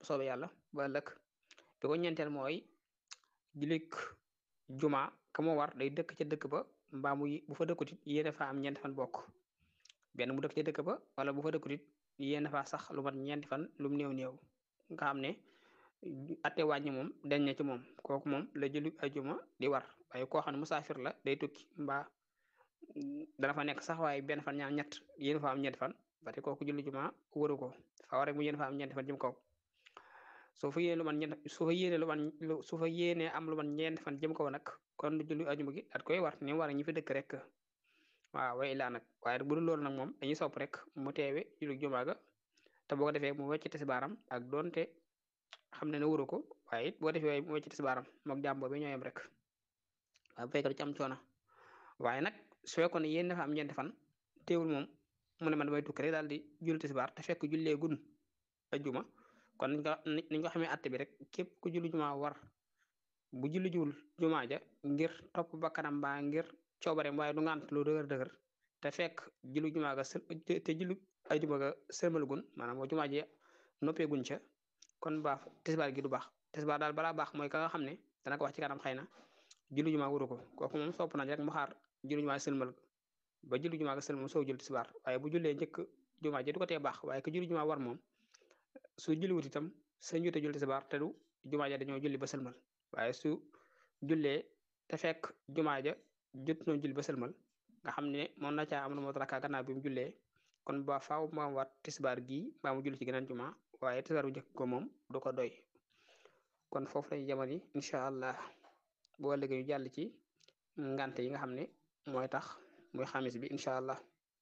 soobee yàlla ba ëllëg bi ko ñeenteel mooy julik juma ka moo war day dëkk ca dëkk ba mbaa mu bu fa dëkkutit yéene fa am ñeenti fan bokk benn mu dëkk ca dëkk ba wala bu fa dëkkutit yéene fa sax lu mat ñeenti fan lu mu néew néew nga xam ne atte wàññi moom dañ na ci moom kooku moom la julli ajuma di war waaye koo xam ne musaafir la day tukki mbaa dana fa nekk sax waaye benn fan ñaar ñett yéen fa am ñeenti fan ba te kooku julli juma waru ko fa war rek mu yéen fa am ñeenti fan jëm kaw soo fa yéene lu man ñeent su fa yéene lu man su fa yéene am lu man ñeenti fan jëm kaw nag kon julli ajuma gi at koy war ni mu war ñi fi dëkk rek waaw way laa nag waaye bu dul loolu nag moom dañuy sopp rek mu teewe julli juma ga te boo ko defee mu wecc tisbaaram ak doonte xam ne ne waru ko waaye it boo defee mu wecc tisbaaram mook jàmm boobu ñoo yem rek waaye bu fekkee du ci am coono waaye nag su fekkoon ne yéen dafa am ñeenti fan teewul moom mu ne man damay tukki rek daal di julli tisbaar te fekk jullee gun ajjuma kon niñ ko niñ ko xamee atte bi rek képp ku julli juma war bu julli jiwul juma ja ngir topp ba kanam mbaa ngir coobareem waaye du ngant lu dëgër dëgër te fekk julli juma ga te julli ajjuma ga sërmal gun maanaam moo juma ji noppee gun ca kon baax tisbaar gi du baax tisbaar daal balaa baax mooy ka nga xam ne dana ko wax ci kanam xëy na julli juma wuru ko kooku moom sopp nañ rek mu xaar julli juma sëlmal ba julli juma ga sëlmal mu soog julli tisbaar waaye bu jullee njëkk juma ji du ko tee baax waaye que julli juma war moom su julli wut itam sa njute julli tisbaar te du juma ja dañoo julli ba sëlmal waaye su jullee te fekk juma ja jot noo julli ba sëlmal nga xam ne moom na caa am lu moo rakka gannaaw bi mu jullee kon ba faaw ma waat tisbaar gii mbaa mu julli ci geneen juma waaye tisbaar bu njëkk ko moom du ko doy kon foofu lañu jamono incha allah boo léegi ñu jàll ci ngante yi nga xam ne mooy tax muy xamis bi incha allah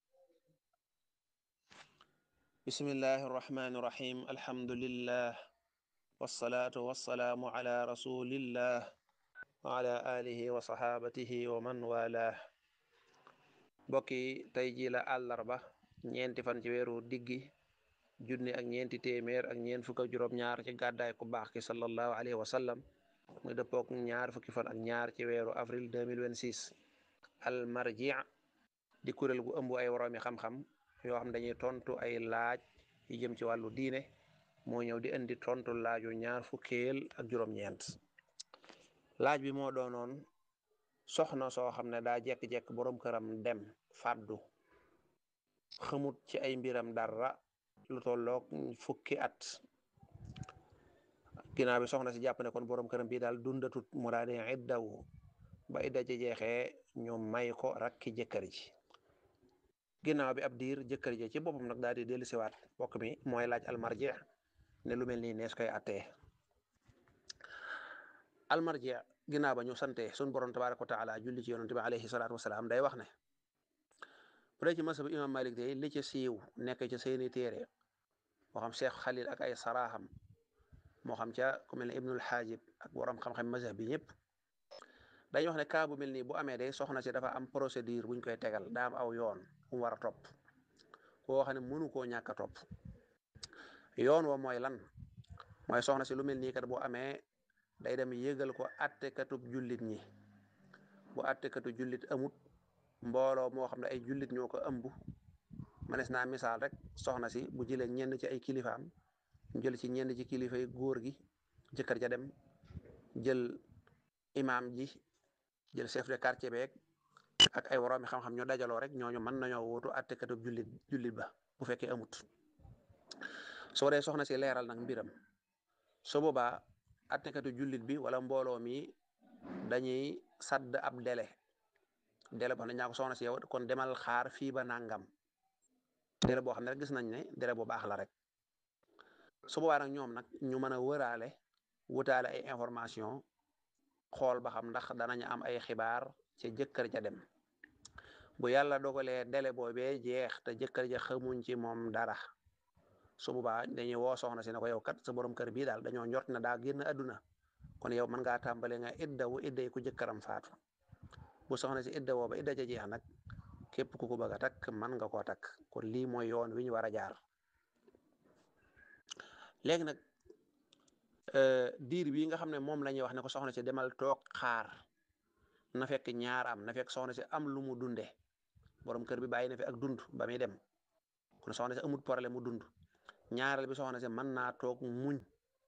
bismillahi arrahmani irrahim alhamdulillah wassalaatu wassalaamu ala rasulillah wa ala alihi wa sahabatihi wa man walah mbokki tey ji la àllarba ñeenti fan ci weeru diggi junni ak ñeenti téeméer ak ñeent fukk ak juróom ñaar ci gàddaay ku baax ki sallallahu alayhi wa sallam muy dëppook ñaar fukki fan ak ñaar ci weeru avril 2026 al marji di kuréel gu ëmb ay woroomi xam-xam yoo xam dañuy tontu ay laaj yu jëm ci wàllu diine moo ñëw di indi tontu laaju ñaar fukkeel ak juróom-ñeent laaj bi moo doonoon soxna soo xam ne daa jekk-jekk boroom këram dem fàddu xamut ci ay mbiram dara lu tolloog fukki at ginnaaw bi soxna si jàpp ne kon boroom këram bii daal dundatut mu daa di iddawu ba idda ci jeexee ñu may ko rakki jëkkër ji ginnaaw bi ab diir jëkkër ji ci boppam nag daal di dellu siwaat bokk mi mooy laaj almarji ne lu mel nii nees koy attee almarji ginnaaw ba ñu sante sun borom tabaraka wa taala julli ci yonente bi alayhi salaatu wasalaam day wax ne bu dee ci masab imam malik day li ci siiw nekk ci seeni téere moo xam cheikh xalil ak ay saraaxam moo xam ca ku mel ne ibnul xaajib ak borom xam-xam mazhab bi ñëpp dañuy wax ne cas bu mel nii bu amee day soxna si dafa am procédure buñ koy tegal daa am aw yoon mu war a topp koo xam ne mënu koo ñàkk a topp yoon wa mooy lan mooy soxna si lu mel nii kat bu amee day dem yëgal ko attekatub jullit ñi bu attekatu jullit amut mbooloo moo xam ne ay jullit ñoo ko ëmb manes naa misaal rek soxna si bu jëlee ñenn ci ay kilifaam jël ci ñenn ci kilifa yi góor gi jëkkër ja dem jël imaam ji jël chef de quartier beeg ak ay woroomi xam-xam ñu dajaloo rek ñooñu mën nañoo wóotu attekatu jullit jullit ba bu fekkee amut soo dee soxna si leeral nag mbiram su boobaa attekatu jullit bi wala mbooloo mi dañuy sadd ab délai délai boo xam ne ñaa ko soxna si yow kon demal xaar fii ba nangam délai boo xam ne rek gis nañ ne délai bu baax la rek su boobaa nag ñoom nag ñu mën a wëraale wutaale ay information xool ba xam ndax danañ am ay xibaar ci jëkkër ja dem bu yàlla dogalee délai boobee jeex te jëkkër ja xamuñ ci moom dara su boobaa dañuy woo soxna si ne ko yow kat sa borom kër bii daal dañoo njort na daa génn àdduna kon yow mën ngaa tàmbale nga iddawu idday ku jëkkëram faatu bu soxna si idda woo ba idda ja jeex nag képp ku ko bëgg a takk mën nga koo takk kon lii mooy yoon wi ñu war a jaar léegi nag diir bii nga xam ne moom la ñuy wax ne ko soxna si demal toog xaar na fekk ñaar am na fekk soxna si am lu mu dunde borom kër bi bàyyi na fi ak dund ba muy dem kon soxna si amul problème mu dund ñaareel bi soxna si mën naa toog muñ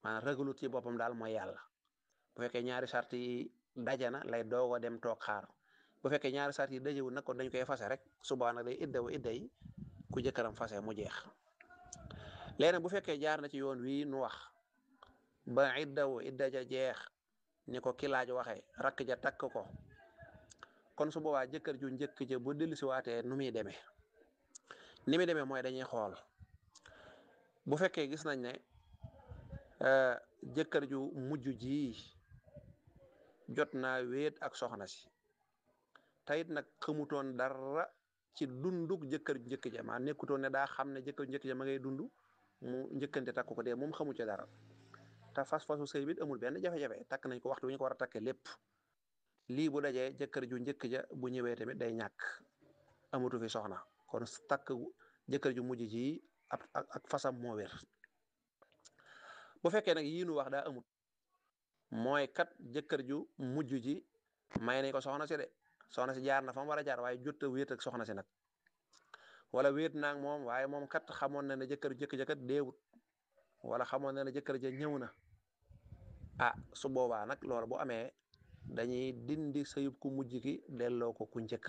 maanaam ragalut ci boppam daal mooy yàlla bu fekkee ñaari sart yi daje na lay doog a dem toog xaar bu fekkee ñaari sart yi dajewul nag kon dañ koy fase rek suba nag day iddawu idda yi ku jëkkëram fase mu jeex léegi nag bu fekkee jaar na ci yoon wii nu wax ba iddawu idda ja jeex ni ko ki laaj waxee rakk ja takk ko kon su boobaa jëkkër ju njëkk ja bu dellusi waatee nu muy demee ni muy demee mooy dañuy xool bu fekkee gis nañ ne jëkkër ju mujj ji jot naa wéet ak soxna si tayit nag xamutoon dara ci dunduk jëkkër ju njëkk ja maa nekkutoon ne daa xam ne jëkkër ju njëkk ja ma ngay dund mu njëkkante takk ko dee moom xamu ci dara te fas-fasu sëy bi amul benn jafe-jafe takk nañ ko waxtu wi ñu ko war a takkee lépp lii bu dajee jëkkër ju njëkk ja bu ñëwee tamit day ñàkk amatu fi soxna kon takk jëkkër ju mujj ji ak ak fasam moo wér bu fekkee nag yii nu wax daa amut mooy kat jëkkër ju mujj ji may nañ ko soxna si de soxna si jaar na fa mu war a jaar waaye jot a wéet ak soxna si nag wala wéet naag moom waaye moom kat xamoon na ne jëkkër jëkk ja kat deewut wala xamoon na ne jëkkër ja ñëw na ah su boobaa nag loolu bu amee dañuy dindi sëyub ku mujj ki delloo ko ku njëkk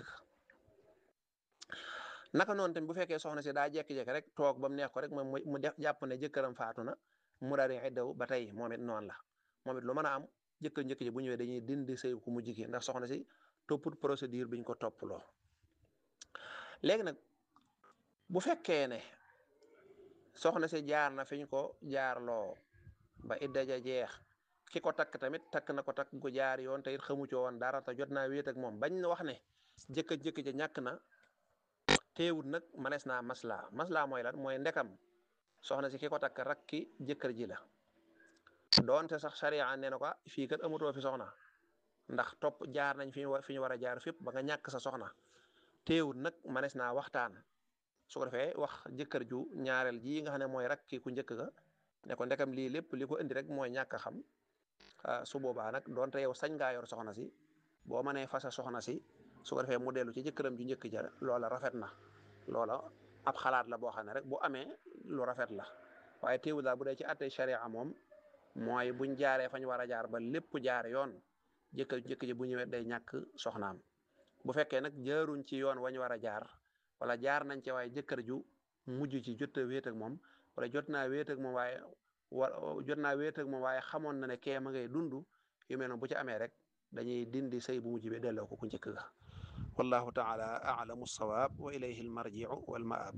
naka noonu tamit bu fekkee soxna si daa jekki-jekki rek toog ba mu neex ko rek moom mu def jàpp ne jëkkëram faatu na mu daal di iddaw ba tey moom it noonu la moom it lu mën a am jëkkër njëkk ji bu ñëwee dañuy dindi sëyub ku mujj ki ndax soxna si topput procédure biñ ko topploo léegi nag bu fekkee ne soxna si jaar na fi ñu ko jaarloo ba idda ja jeex ki ko takk tamit takk na ko takk ko jaar yoon te it xamu ci woon dara te jot naa wéet ak moom bañ na wax ne jëkkër jëkk ja ñàkk na teewut nag manees naa maslaa maslaa mooy lan mooy ndekam soxna si ki ko takk rakki jëkkër ji la doonte sax sariya nee na ko fii kat amutoo fi soxna ndax topp jaar nañ fi ñu fi ñu war a jaar fépp ba nga ñàkk sa soxna teewut nag manees naa waxtaan su ko defee wax jëkkër ju ñaareel ji nga xam ne mooy rakki ku njëkk ga ne ko ndekam lii lépp li ko indi rek mooy ñàkk a xam su boobaa nag donte yow sañ ngaa yor soxna si boo mënee fasa soxna si su ko defee mu dellu ci jëkkëram ju njëkk ja loola rafet na loola ab xalaat la boo xam ne rek bu amee lu rafet la waaye teewul daal bu dee ci àttee sharia moom mooy buñ jaaree fañ war a jaar ba lépp jaar yoon jëkkër ju njëkk ji bu ñëwee day ñàkk soxnaam bu fekkee nag jaaruñ ci yoon wañ war a jaar wala jaar nañ ci waaye jëkkër ju mujj ci jot a wéet ak moom wala jot naa wéet ak moom waaye wa jot naa wéet ak moom waaye xamoon na ne kee ma ngay dund yu mel noonu bu ci amee rek dañuy dindi sëy bu mujj bi delloo ko ku njëkk ga wallahu taala alamu sawaab wa ilayhi almarjiu walmaab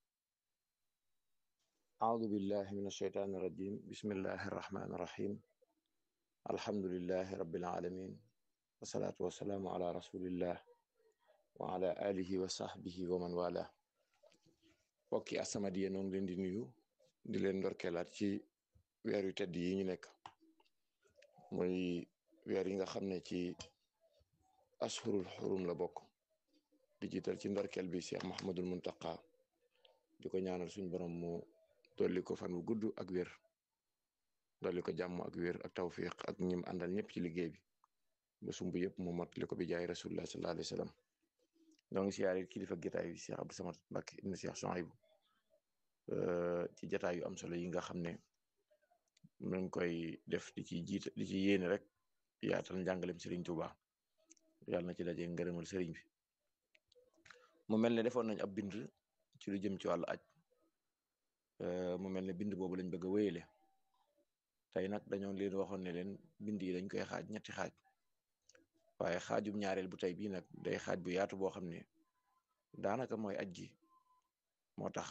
أعوذ بالله من الشيطان الرجيم بسم الله الرحمن الرحيم الحمد لله رب العالمين والصلاة والسلام على رسول الله وعلى آله وصحبه ومن والاه mbokki As-Samadiyya noo ngi leen di nuyu di leen ndorkeelaat ci weer yu tedd yi ñu nekk muy weer yi nga xam ne ci ashurul xurum la bokk di jiital ci ndorkeel bi Cheikh Mahamadul Muntaqa di ko ñaanal suñ borom mu dolli ko fan wu gudd ak wér dolli ko jàmm ak wér ak tawfiq ak ñim àndal ñëpp ci liggéey bi ba sumb yëpp mu mottali ko bi jaay rasulullah sallallahu alayhi wa sallam ñoo ngi siyaare kilifa gitaay bi Cheikh Abdou Samad Mbacké ibn Cheikh Souhaïbou ci jataay yu am solo yi nga xam ne mu ngi koy def di ci jiita di ci yéene rek yaatal njàngalem Serigne Touba yàlla na ci daje ngërëmal Serigne bi mu mel ne defoon nañ ab bind ci lu jëm ci wàllu aj mu mel ne bind boobu lañ bëgg a wéyale tey nag dañoo leen waxoon ne leen bind yi dañ koy xaaj ñetti xaaj waaye xaajum ñaareel bu tey bii nag day xaaj bu yaatu boo xam ne daanaka mooy aj gi moo tax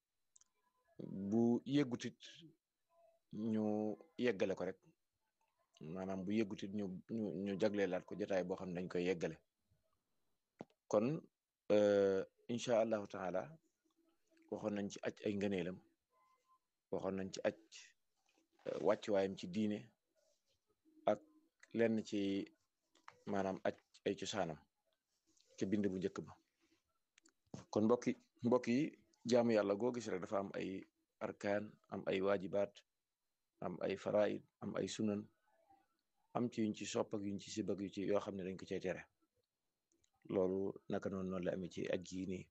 bu yeggutit ñu yeggale ko rek maanaam bu yeggutit ñu ñu ñu jagleelaat ko jotaay boo xam ne dañ koy yeggale kon incha allahu taala waxoon nañ ci aj ay ngëneelam waxoon nañ ci aj wàccuwaayam ci diine ak lenn ci maanaam aj ay cosaanam ci bind bu njëkk ba kon mbokki mbokk yi jaamu yàlla goo gis rek dafa am ay arkaan am ay waajibaat am ay faraid am ay sunan am ci yuñ ci sopp ak yuñ ci sibak yu ci yoo xam ne dañ ko cay tere loolu naka noonu noonu la amee ci aj gii nii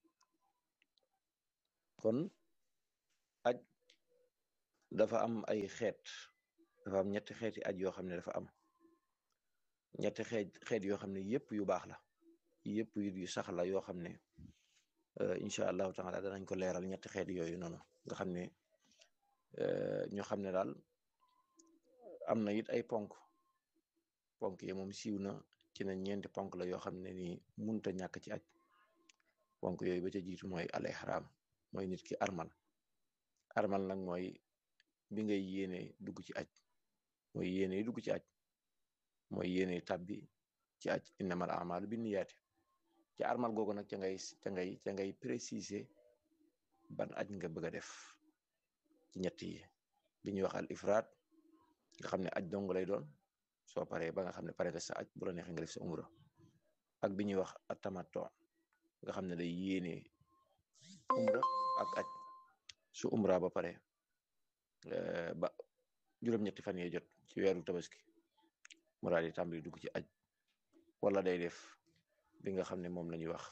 kon aj dafa am ay xeet dafa am ñetti xeeti aj yoo xam ne dafa am ñetti xeet xeet yoo xam ne yëpp yu baax la yëpp yu sax la yoo xam ne incha allahu taala danañ ko leeral ñetti xeet yooyu noonu nga xam ne ñu xam ne daal am na it ay ponk ponk yi moom siiw na ci ne ñeenti ponk la yoo xam ne ni munta ñàkk ci aj ponk yooyu ba ca jiitu mooy al ihram mooy nit ki armal armal nag mooy bi ngay yéene dugg ci aj mooy yéene dugg ci aj mooy yéene tàbbi ci aj innamal a'malu binniyaati ci armal googu nag ca ngay ca ngay ca ngay préciser ban aj nga bëgg a def ci ñett yi bi ñuy wax al ifraat nga xam ne aj dong lay doon soo paree ba nga xam ne pare nga sa aj bu la neexee nga def sa umra ak bi ñuy wax atamatto nga xam ne day yéene umra ak aj su umra ba pare ba juróom-ñetti fan yee jot ci weeru tabaski mu daal di tàmbali dugg ci aj wala day def bi nga xam ne moom la ñuy wax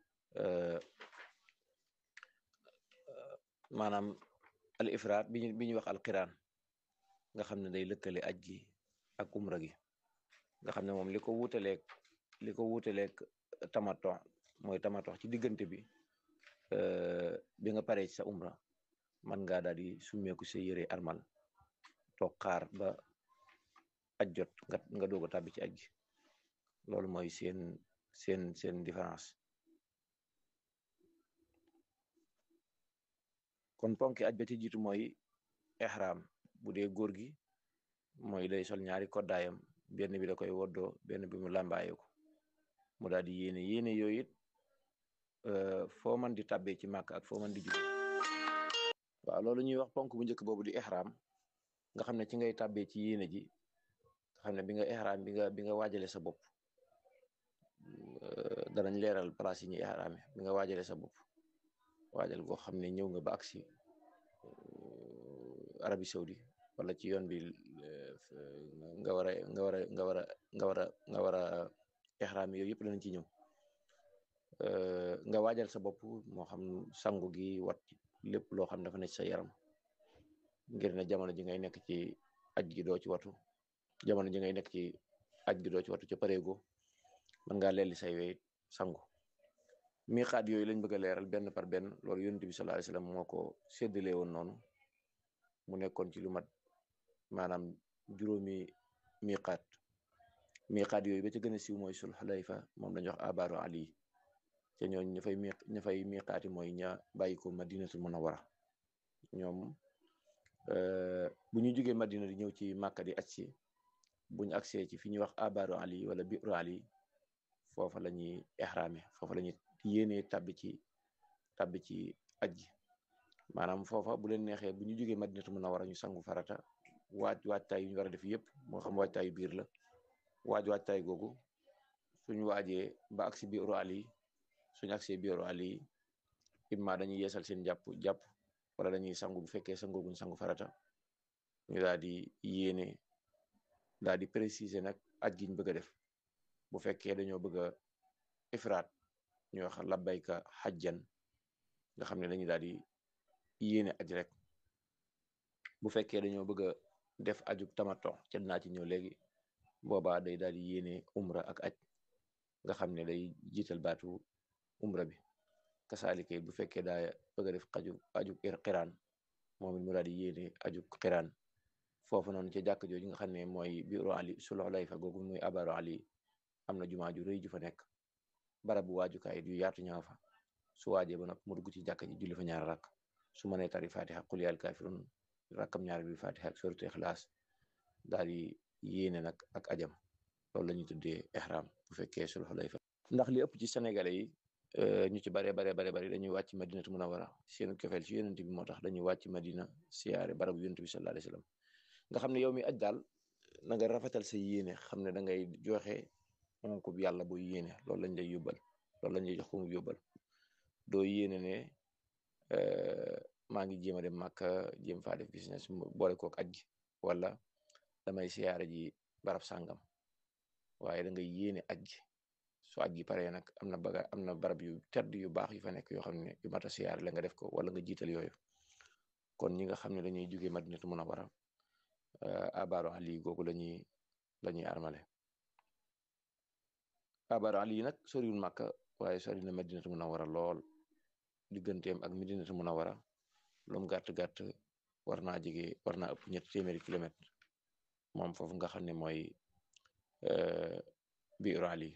maanaam al ifraat bi ñu bi ñuy wax al qiraan nga xam ne day lëkkale aj gi ak umra gi nga xam ne moom li ko wuutaleeg li ko wuutaleeg tamato mooy tamato ci diggante bi bi nga paree ci sa umra man ngaa daal di summeeku sa yëre armal toog xaar ba aj jot nga nga doog a tàbbi ci aj gi loolu mooy seen seen seen différence kon ponki aj ba ci jiitu mooy ihram bu dee góor gi mooy day sol ñaari koddaayam benn bi da koy woddoo benn bi mu làmbaaye ko mu daal di yéene yéene yooyu it foo man di tàbbee ci màkk ak foo man di jóge waaw loolu ñuy wax ponk bu njëkk boobu di ihram nga xam ne ci ngay tàbbee ci yéene ji nga xam ne bi nga ihram bi nga bi nga waajale sa bopp danañ leeral place yi ñuy ihrame bi nga waajale sa bopp waajal goo xam ne ñëw nga ba agsi Arabie Saoudi wala ci yoon bi nga war a nga war a nga war a nga war a nga war a ihram yooyu yëpp danañ ci ñëw nga waajal sa bopp moo xam sangu gi wat lépp loo xam dafa nekk sa yaram ngir ne jamono ji ngay nekk ci aj gi doo ci watu jamono ji ngay nekk ci aj gi doo ci watu ca pareego mën ngaa lelli say wey sangu miqaat yooyu lañ bëgg a leeral benn par benn loolu yonent bi sallallahu alayhi wasallam moo ko séddalee woon noonu mu nekkoon ci lu mat maanaam juróomi miqaat miqaat yooyu ba ca gën a siiw mooy sul xulayfa moom lañu wax abaaru ali te ñooñ ña fay mi ña fay miqaati mooy ña bàyyi ko madinatul munawwara ñoom bu ñu jógee madina di ñëw ci màkka di aj si buñu agsee ci fi ñuy wax abaaru ali wala biru ali foofa la ñuy ihrame foofa la ñuy yéenee tabbi ci tabbi ci aj gi maanaam foofa bu leen neexee bu ñu jógee madinatu munawwara ñu sangu farata waaj waajtaay yu ñu war a def yëpp moo xam waajtaayu biir la waaj waajtaay googu suñu waajee ba agsi biiru ali suñu agsee biiru ali imma dañuy yeesal seen jàpp jàpp wala dañuy sangu bu fekkee sangooguñ sangu farata ñu daal di yéene daal di préciser nag aj giñ bëgg a def bu fekkee dañoo bëgg a ifraat ñu wax labbayka xajjan nga xam ne dañuy daal di yéene aj rek bu fekkee dañoo bëgg a def ajug tamato ca dinaa ci ñëw léegi boobaa day daal di yéene umra ak aj nga xam ne day jiital baatu umra bi kasaalike bu fekkee daa bëgg a def aju ajug xiraan moom it mu daal di yéene ajug xiraan foofu noonu ca jàkk jooju nga xam ne mooy biiru ali sulxulayfa googu muy abaru ali am na jumaa ju rëy ju fa nekk barabu waajukaay yu yaatu ñaa fa su waajee ba nag mu dugg ci jàkka ji julli fa ñaar rakk su mënee tari fatiha qul yaa kaafiruun rakkam ñaar bi fatiha ak suratu ixlaas daal di yéene nag ak ajam loolu la ñuy tuddee ihram bu fekkee sul xulayfa ndax li ëpp ci sénégalais yi ñu ci bare bare bare bare dañuy wàcc madinatu munawara seen kefeel ci yonent bi moo tax dañuy wàcc madina siyaare barabu yonent bi sallallahu alayhi wasallam nga xam ne yow mi aj daal na nga rafetal sa yéene xam ne da ngay joxe onk bi yàlla booy yéene loolu lañ lay yóbbal loolu lañ lay jox ko mu yóbbal doo yéene ne maa ngi jéem a dem màkka jéem faa def business boole kook aj gi wala damay siyaare ji barab sàngam waaye da ngay yéene aj gi su aj gi paree nag am na baga am na barab yu tedd yu baax yu fa nekk yoo xam ne yu mat a siyaare la nga def ko wala nga jiital yooyu kon ñi nga xam ne dañuy jógee madinatu munawara abaaru ali googu lañuy la ñuy armale abaaru ali nag soriwul màkka waaye sori na madinatu munawara lool digganteem ak madinatu munawara lum gàtt-gàtt war naa jege war naa ëpp ñetti téeméeri kilomètre moom foofu nga xam ne mooy biiru ali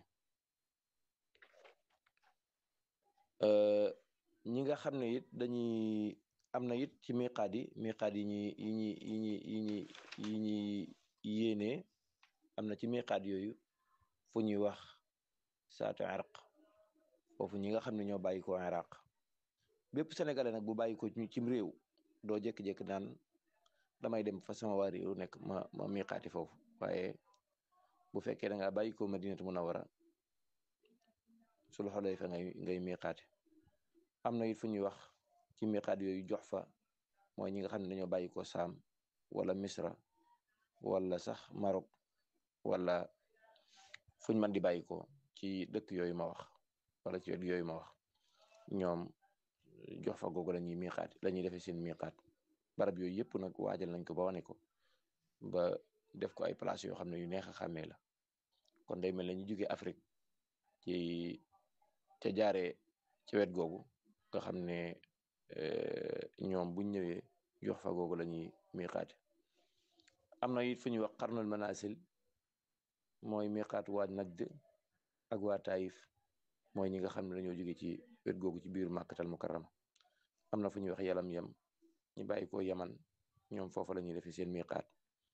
ñi nga xam ne it dañuy am na it ci miqaat yi miqaat yi ñi yi ñi yi ñi yi ñi yi ñuy yéenee am na ci miqaat yooyu fu ñuy wax saatu iraq foofu ñi nga xam ne ñoo bàyyi ko iraq bépp sénégalais nag bu bàyyi ko cim réew doo jékki-jékki naan damay dem fa sama waa réew nekk ma ma miqaati foofu waaye bu fekkee da ngaa bàyyi ko madinatu munawara sul xulayfa ngay ngay miqaati am na it fu ñuy wax ci miqaat yooyu jox fa mooy ñi nga xam ne dañoo bàyyi ko saam wala misra wala sax Maroc wala fuñ mën di bàyyi ko ci dëkk yooyu ma wax wala ci wet yooyu ma wax ñoom jox fa googu la ñuy miqaat la ñuy defee seen miqaat barab yooyu yëpp nag waajal nañ ko ba wane ko ba def ko ay place yoo xam ne yu neex a xàmmee la kon day mel ne ñu jógee Afrique ci ca jaaree ci wet googu nga xam ne ñoom buñ ñëwee jox fa googu la ñuy miqaate am na it fu ñuy wax xarnul manasil mooy miqaat waa Najd ak waa Taïf mooy ñi nga xam ne dañoo jóge ci wet googu ci biir màkkatal mukarrama am na fu ñuy wax yalam yam ñu bàyyi ko yaman ñoom foofu la ñuy defee seen miqaat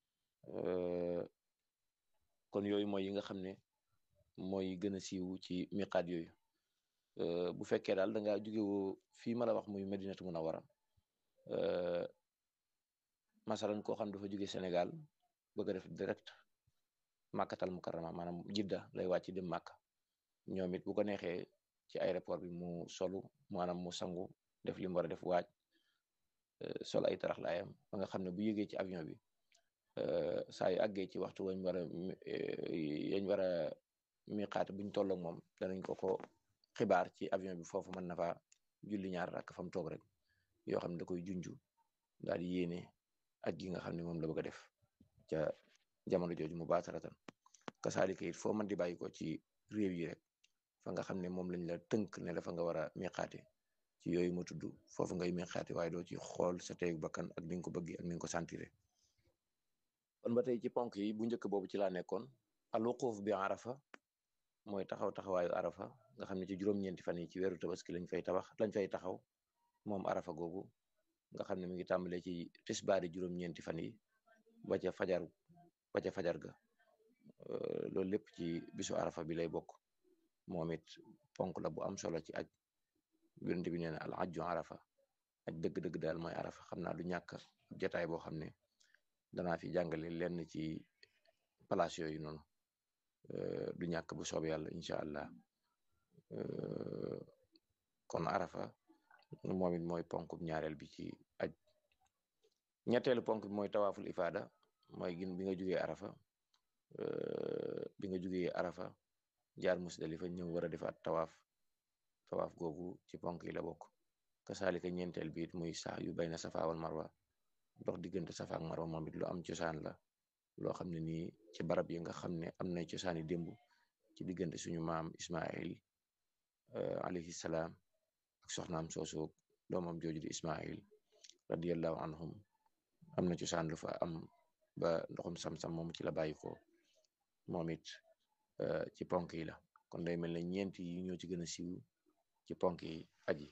kon yooyu mooy yi nga xam ne mooy gën a siiw ci miqaat yooyu bu fekkee daal da ngaa jóge woo fii ma la wax muy Madinatu Munawara masalan koo xam dafa jóge Sénégal bëgg a def direct màkkatal mukarrama maanaam jidda lay wàcc dem màkk ñoom it bu ko neexee ci aéroport bi mu solu maanaam mu sangu def li mu war a def waaj sol ay tarax laayam ba nga xam ne bu yëgee ci avion bi saa yu àggee ci waxtu wañ war a yañ war a miqaate buñ tolloog moom danañ ko ko xibaar ci avion bi foofu mën na fa julli ñaar rakk fa mu toog rek yoo xam ne da koy junju daal di yéene aj gi nga xam ne moom la bëgg a def ca jamono jooju mu baataratan kasaalika it foo mën di bàyyi ko ci réew yi rek fa nga xam ne moom lañ la tënk ne la fa nga war a miqaate ci yooyu ma tudd foofu ngay miqaate waaye doo ci xool sa teegu bakkan ak ni nga ko bëggee ak ni nga ko sentire kon ba tey ci ponk yi bu njëkk boobu ci laa nekkoon al wuquf bi arafa mooy taxaw taxawaayu arafa nga xam ne ci juróom-ñeenti fan yi ci weeru tabaski lañ fay tabax lañ fay taxaw moom arafa googu nga xam ne mi ngi tàmbalee ci tisbaari juróom-ñeenti fan yi ba ca fajar ba ca fajar ga loolu lépp ci bisu arafa bi lay bokk moom it ponk la bu am solo ci aj yonent bi nee na al ajju arafa aj dëgg-dëgg daal mooy arafa xam naa du ñàkk jotaay boo xam ne danaa fi jàngale lenn ci place yooyu noonu du ñàkk bu soob yàlla incha allah kon arafa moom it mooy ponk ñaareel bi ci aj ñetteelu ponk bi mooy tawaaful ifaada mooy gin bi nga jugee arafa bi nga jugee arafa jaar musdalifa ñëw war a defaat tawaaf tawaaf googu ci ponk yi la bokk kasaalika ñeenteel bi it muy sax yu bayna safa wal marwa dox diggante safa ak marwa moom it lu am cosaan la loo xam ne nii ci barab yi nga xam ne am na cosaani démb ci diggante suñu maam Ismail alayhi salaam ak soxnaam soosu doomam jooju di Ismail radiyallahu anhum am na cosaan lu fa am ba ndoxum sam-sam moom ci la bàyyi ko moom it ci ponk yi la kon day mel ne ñeent yi ñoo ci gën a siiw ci ponk yi aji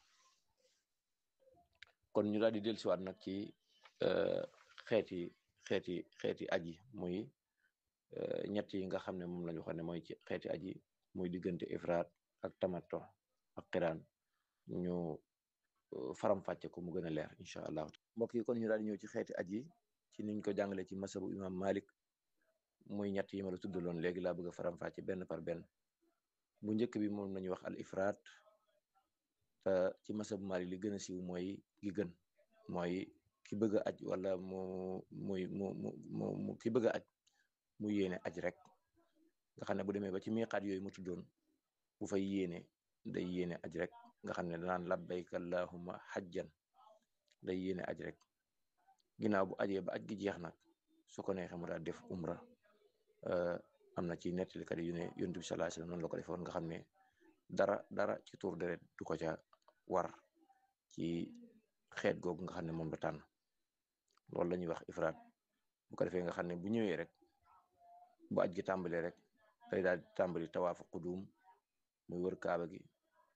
kon ñu daal di dellusiwaat nag ci xeeti xeeti xeeti aji muy ñett yi nga xam ne moom lañu xam ne mooy ci xeeti aji muy diggante ifraat ak tamato ak xiraan ñu faram fàcce ko mu gën a leer incha allah mbokk yi kon ñu daal di ñëw ci xeeti aji ci niñ ko jàngale ci masabu imam malik muy ñett yi ma la tuddaloon léegi laa bëgg a faram fàcce benn par benn bu njëkk bi moom lañuy wax al ifraat te ci masabu malik li gën a siiw mooy gi gën mooy ki bëgg a aj wala mu muy mu mu mu ki bëgg a aj mu yéene aj rek nga xam ne bu demee ba ci miqaat yooyu mu tuddoon bu fay yéene day yéene aj rek nga xam ne danaan labbayka allahumma xajjan day yéene aj rek ginnaaw bu ajee ba aj gi jeex nag su ko neexee mu daal def umra am na ci nettalikat yu ne yonent bi sallallahu alayhi wasallam noonu la ko defoon nga xam ne dara dara ci tuur deret du ko ca war ci xeet googu nga xam ne moom la tànn loolu la ñuy wax ifraat bu ko defee nga xam ne bu ñëwee rek bu aj gi tàmbalee rek day daal di tàmbali tawaafu qudum muy wër kaaba gi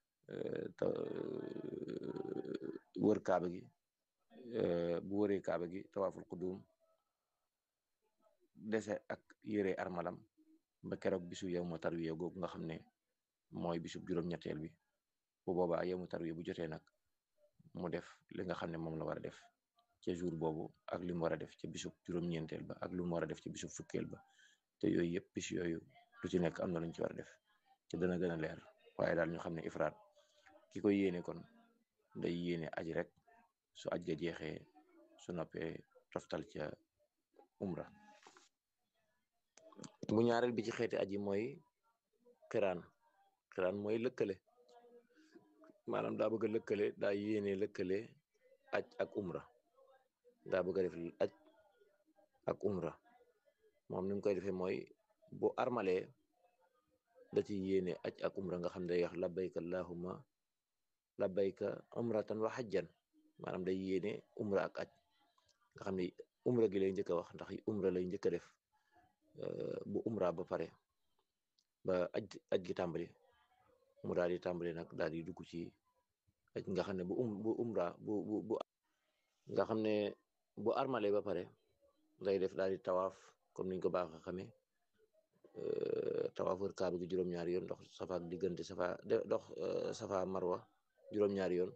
wër kaaba gi bu wëree kaaba gi tawaaful qudum dese ak yére armalam ba keroog bisu yawmu tarwiya googu nga xam ne mooy bisu juróom-ñetteel bi bu boobaa yawmu tarwiya bu jotee nag mu def li nga xam ne moom la war a def ca jour boobu ak li mu war a def ca bisub juróom-ñeenteel ba ak lu mu war a def ca bisub fukkeel ba te yooyu yëpp bis yooyu lu ci nekk am na luñ ci war a def te dana gën a leer waaye daal ñu xam ne ifraat ki koy yéene kon day yéene aji rek su aj ga jeexee su noppee toftal ca umra bu ñaareel bi ci xeeti aji mooy xiraan xiraan mooy lëkkale maanaam daa bëgg a lëkkale daa yéene lëkkale aj ak umra daa bëgg a def aj ak umra moom ni mu koy defee mooy bu armalee da ci yéene aj ak umra nga xam ne day wax labbayka allahumma labbayka umratan wa hajjan maanaam day yéene umra ak aj nga xam ne umra gi lay njëkk a wax ndax umra lay njëkk a def bu umra ba pare ba aj aj gi tàmbali mu daal di tàmbali nag daal di dugg ci aj nga xam ne bu um bu umra bu bu bu nga xam ne bu armale ba pare day def daal di tawaaf comme niñ ko baax a xamee tawaaf wër kaaba gi juróom-ñaari yoon dox safa ak diggante safa dox safa marwa juróom-ñaari yoon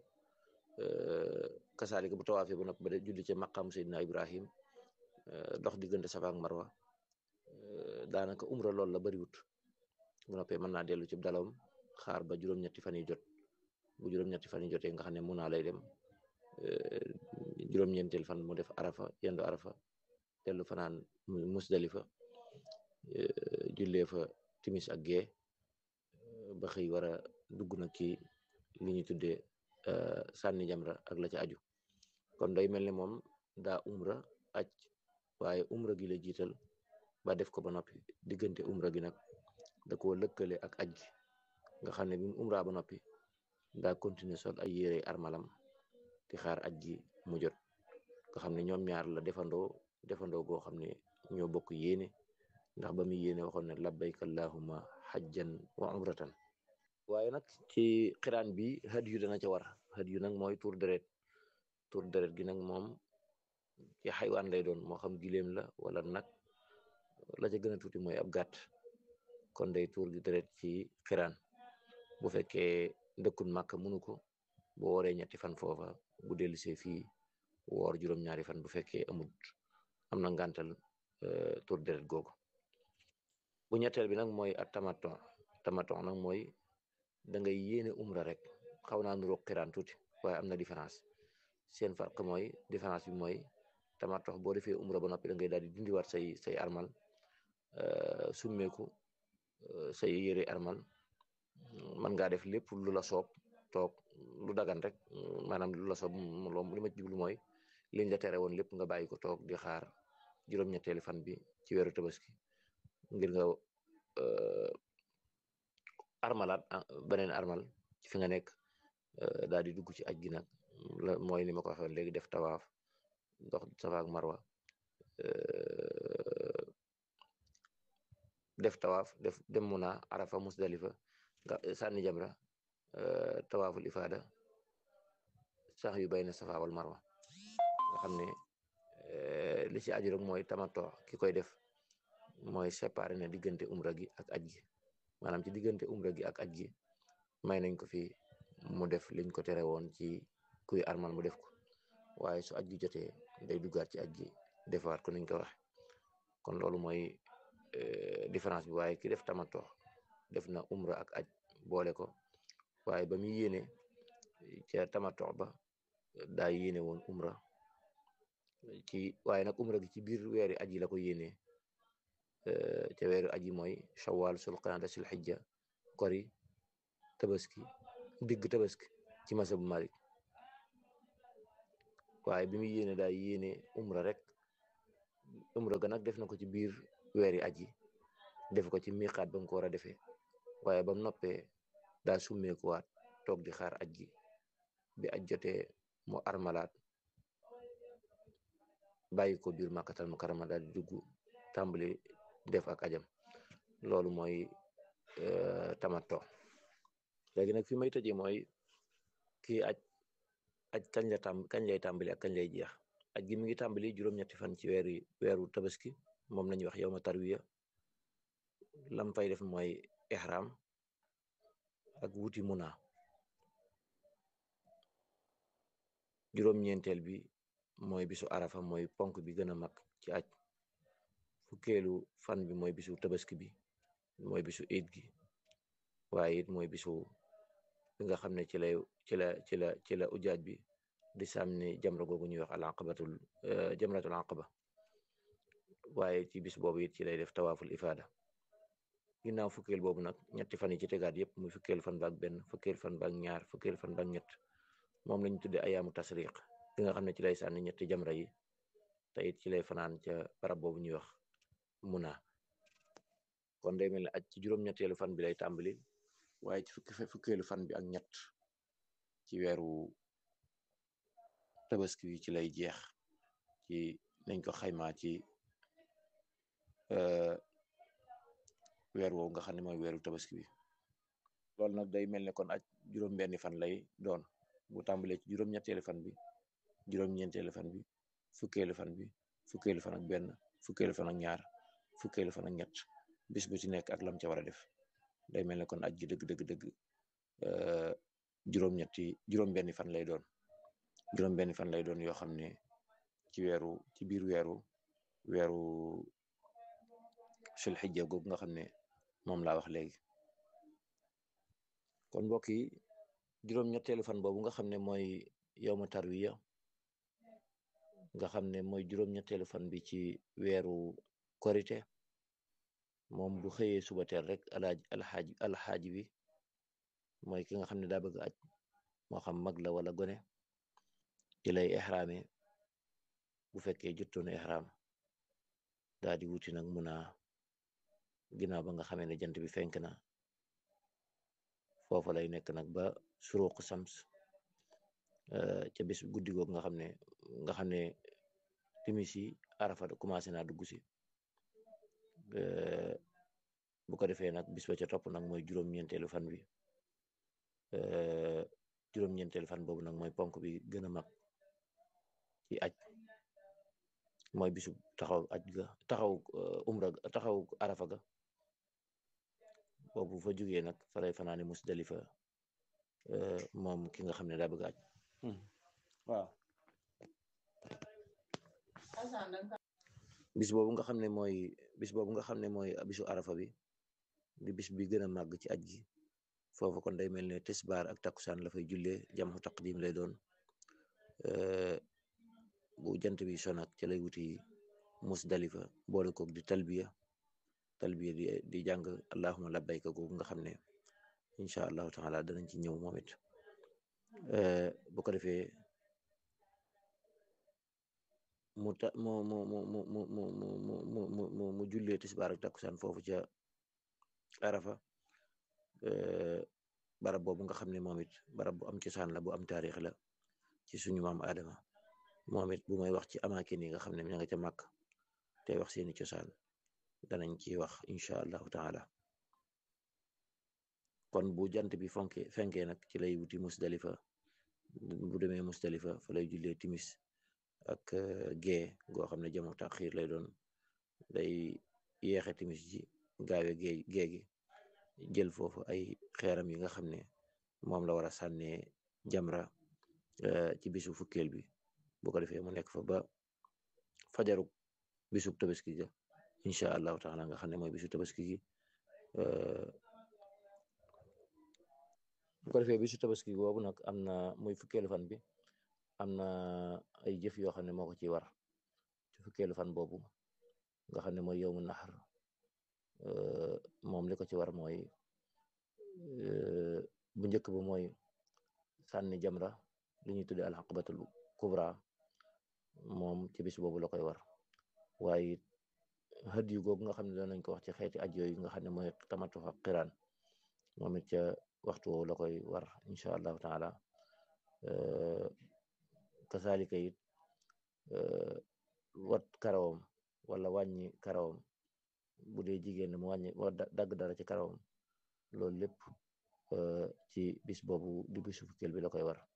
kasaalika bu tawaafee ba noppi ba de julli ca maqam Seydina Ibrahim dox diggante safa ak marwa daanaka umra loolu la bariwut bu noppee mën naa dellu ci dalawam xaar ba juróom-ñetti fan yi jot bu juróom-ñetti fan yi jotee nga xam ne mun naa lay dem juróom-ñeenteel fan mu def arafa yendu arafa dellu fanaan musdalifa jullee fa timis ak gee ba xëy war a dugg nag ci li ñu tuddee sànni jamra ak la ca aju kon day mel ne moom daa umra aj waaye umra gi la jiital ba def ko ba noppi diggante umra gi nag da koo lëkkale ak aj gi nga xam ne bi mu umra ba noppi daa continuer sol ay yére armalam di xaar aj gi mu jot nga xam ne ñoom ñaar la defandoo defandoo goo xam ne ñoo bokk yéene ndax ba muy yéene waxoon ne labbayka allahumma hajjan wa umratan waaye nag ci xiraan bi had yu dana ca war had yu nag mooy tur deret tur deret gi nag moom ci xaywaan lay doon moo xam gileem la wala nag la ca gën a tuuti mooy ab gàtt kon day tuur gi deret ci xiraan bu fekkee dëkkun màkk mënu ko bu wooree ñetti fan foofa bu dellusee fii woor juróom-ñaari fan bu fekkee amut am na ngàntal tur deret googu bu ñetteel bi nag mooy at tamaton tamaton nag mooy da ngay yéene umra rek xaw naa nuroo xiraan tuuti waaye am na différence seen farq mooy différence bi mooy tamaton boo defee umra ba noppi da ngay daal di dindiwaat say say armal summeeku say yére armal man ngaa def lépp lu la soob toog lu dagan rek maanaam lu la soob li ma ci jublu mooy liñ la tere woon lépp nga bàyyi ko toog di xaar juróom-ñetteeli fan bi ci weeru tabaski ngir nga armalaat beneen armal fi nga nekk daal di dugg ci aj gi nag la mooy ni ma ko waxee léegi def tawaaf dox safa ak marwa def tawaaf def dem muna arafa musdalifa nga sànni jamra tawaaful ifaada sax yu bayna safa wal marwa nga xam ne li ci aju rek mooy tamato ki koy def mooy séparé na diggante umra gi ak aj gi maanaam ci diggante umra gi ak aj gi may nañ ko fi mu def liñ ko tere woon ci kuy armal mu def ko waaye su aj gi jotee day duggaat ci aj gi defaat ko niñ ko waxe kon loolu mooy différence bi waaye ki def tamato def na umra ak aj boole ko waaye ba muy yéene ca tamato ba daa yéene woon umra ci waaye nag umra gi ci biir weeri aj yi la ko yéene ca weeru aji mooy shawwal sul qanaada sul xijja kori tabaski digg tabaski ci masa bu malik waaye bi muy yéene daa yéene umra rek umra ga nag def na ko ci biir weeri aj yi def ko ci miqaat ba mu ko war a defee waaye ba mu noppee daa summeekuwaat toog di xaar aj gi bi aj jotee mu armalaat bàyyi ko biir màkkatal mu karama daal di dugg tàmbali def ak ajam loolu mooy tamatto léegi nag fi may tëjee mooy kii aj aj kañ la tàmb kañ lay tàmbali ak kañ lay jeex aj gi mi ngi tàmbali juróom-ñetti fan ci weeri weeru tabaski moom lañuy wax yawma tarwiya lam fay def mooy ihram ak wuti muna juróom-ñeenteel bi mooy bisu arafa mooy ponk bi gën a mag ci aj fukkeelu fan bi mooy bisu tabaski bi mooy bisu iid gi waaye it mooy bisu bi nga xam ne ci lay ci la ci la ci la ujaaj bi di sàmni jamra googu ñuy wax al aqabatul jamratul aqaba waaye ci bis boobu it ci lay def tawaaful ifaada ginnaaw fukkeel boobu nag ñetti fan yi ci tegaat yëpp muy fukkeel fan baak benn fukkeel fan baak ñaar fukkeel fan baak ñett moom lañu tudde ayaamu tasriq bi nga xam ne ci lay sànni ñetti jamra yi te it ci lay fanaan ca barab boobu ñuy wax muna kon day mel ne aj ci juróom-ñetteelu fan bi lay tàmbali waaye ci fukki fukkeelu fan bi ak ñett ci weeru tabaski bi ci lay jeex ci nañ ko xaymaa ci weer woowu nga xam ne mooy weeru tabaski bi loolu nag day mel ne kon aj juróom-benni fan lay doon bu tàmbalee ci juróom-ñetteelu fan bi juróom-ñeenteelu fan bi fukkeelu fan bi fukkeelu fan ak benn fukkeelu fan ak ñaar fukkeelu fan ak ñett bis bu ci nekk ak lam ca war a def day mel ne kon aj gi dëgg dëgg dëgg juróom-ñetti juróom-benni fan lay doon juróom-benni fan lay doon yoo xam ne ci weeru ci biir weeru weeru sul xijja googu nga xam ne moom laa wax léegi kon mbokk yi juróom-ñetteelu fan boobu nga xam ne mooy yawma tarwiya nga xam ne mooy juróom-ñetteelu fan bi ci weeru korite moom bu xëyee suba teel rek alaaj alxaaj alxaaji bi mooy ki nga xam ne daa bëgg aj moo xam mag la wala gone ci lay ixraame bu fekkee jotoon ixraam daa di wuti nag mun a ginnaaw ba nga xamee ne jant bi fenk na foofa lay nekk nag ba suruq sams ca bis guddi googu nga xam ne nga xam ne timis yi arafa commencé naa dugg si bu ko defee nag bis ba ca topp nag mooy juróom-ñeenteelu fan bi juróom-ñeenteelu fan boobu nag mooy ponk bi gën a mag ci aj mooy bisu taxaw aj ga taxaw umra taxaw arafa ga boobu fa jógee nag fa lay fanaani musdalifa moom ki nga xam ne daa bëgg aj waaw bis boobu nga xam ne mooy bis boobu nga xam ne mooy bisu arafa bi di bis bi gën a màgg ci aj gi foofu kon day mel ne tisbaar ak takkusaan la fay jullee jamxu taqdim lay doon bu jant bi sonak ca lay wuti musdalifa boole koog di talbiya talbiya di di jàng allahuma labbayka googu nga xam ne incha allahu taala danañ ci ñëw moom it bu ko defee mu ta mu mu mu mu mu mu mu mu mu mu mu jullee tisbaar ak takkusaan foofu ca arafa barab boobu nga xam ne moom it barab bu am cosaan la bu am taarix la ci suñu maam Adama moom it bu may wax ci amaakin yi nga xam ne ña nga ca màkk te wax seeni cosaan danañ ci wax incha allahu taala kon bu jant bi fonke fenkee nag ci lay wuti musdalifa bu demee musdalifa fa lay jullee timis ak gee goo xam ne jamu taxiir lay doon day yeexe timis ji gaawe gee gee gi jël foofu ay xeeram yi nga xam ne moom la war a sànnee jamra ci bisu fukkeel bi bu ko defee mu nekk fa ba fajaruk bisub tabaski ga incha allahu taala nga xam ne mooy bisu tabaski gi bu ko defee bisu tabaski boobu nag am na muy fukkeelu fan bi am na ay jëf yoo xam ne moo ko ci war ci fukkeelu fan boobu nga xam ne mooy yowmu naxar moom li ko ci war mooy bu njëkk ba mooy sànni jamra li ñuy tuddee alxaqabatul kubra moom ci bis boobu la koy war waaye xët yu googu nga xam ne doon nañ ko wax ci xeeti aj yooyu nga xam ne mooy tamatu ak xiraan moom it ca waxtu woowu la koy war incha allahu taala kasaalika it wat karawam wala wàññi karawam bu dee jigéen mu wàññi dagg dara ci karawam loolu lépp ci bis boobu di bisu fukkeel bi la koy war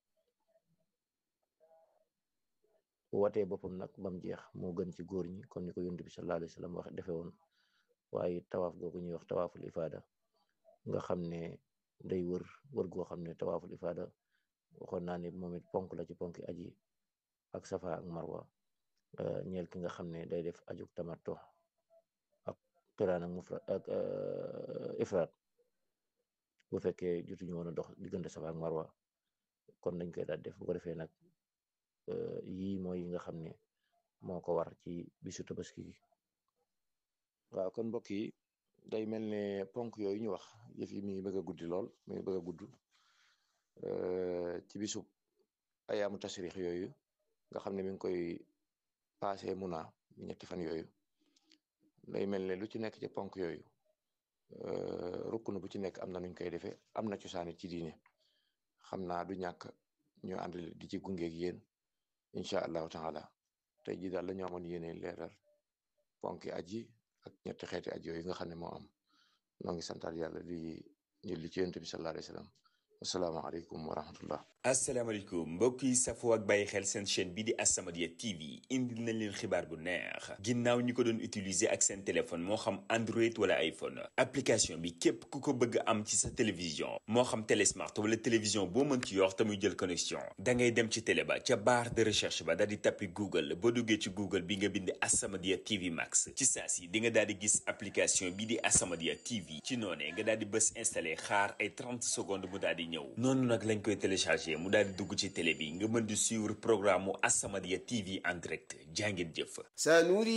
watee boppam nag bam jeex moo gën ci góor ñi comme ni ko yonent bi sallallahu alayhi wa sallam wax defe woon waaye tawaaf googu ñuy wax tawaaful ifaada nga xam ne day wër wër goo xam ne tawaaful ifaada waxoon naa ne moom it ponk la ci ponki aji ak safa ak marwa ñeel ki nga xam ne day def ajuk tamattu ak qiraan ak mufrad ak ifraat bu fekkee jotuñu woon a dox diggante safa ak marwa kon dañ koy daal def bu ko defee nag yii mooy yi nga xam ne moo ko war ci bisu tabaski gi waaw kon mbokk yi day mel ne ponk yooyu ñu wax yëf yi mi ngi bëgg a guddi lool mi ngi bëgg a gudd ci bisu ayaamu tasrix yooyu nga xam ne mi ngi koy passé muna ñetti fan yooyu day mel ne lu ci nekk ci ponk yooyu rukkunu bu ci nekk am na nuñ koy defee am na cosaanit ci diine xam naa du ñàkk ñu ànd di ci gungeeg yéen incha allahu taala tey jii daal la ñu amoon yéene leeral ponki aji ak ñetti xeeti aji yooyu nga xam ne moo am noo ngi santaat yàlla di julli ci yonent bi sallallahu alayhi wa sallam asalaamaaleykum wa rahmatullah asalaamaaleykum mbokk yi safoo ak bàyyi xel seen chaîne bi di As-Samadiyya TV indil nañ leen xibaar bu neex ginnaaw ñi ko doon utiliser ak seen téléphone moo xam Android wala iPhone application bi képp ku ko bëgg am ci sa télévision moo xam télé smart wala télévision boo mën ci yor te muy jël connexion da ngay dem ci télé ba ca barre de recherche ba daal di tappi Google boo duggee ci Google bi nga bind As-Samadiyya TV Max ci saa si di nga daal di gis application bi di As-Samadiyya TV ci noonee nga daal di bës installé xaar ay 30 secondes mu daal di ñëw noonu nag lañ koy téléchargé mu daal di dugg ci télé bi nga mën di suivre programme mu As-Samadiyya TV en direct jàngeen jëf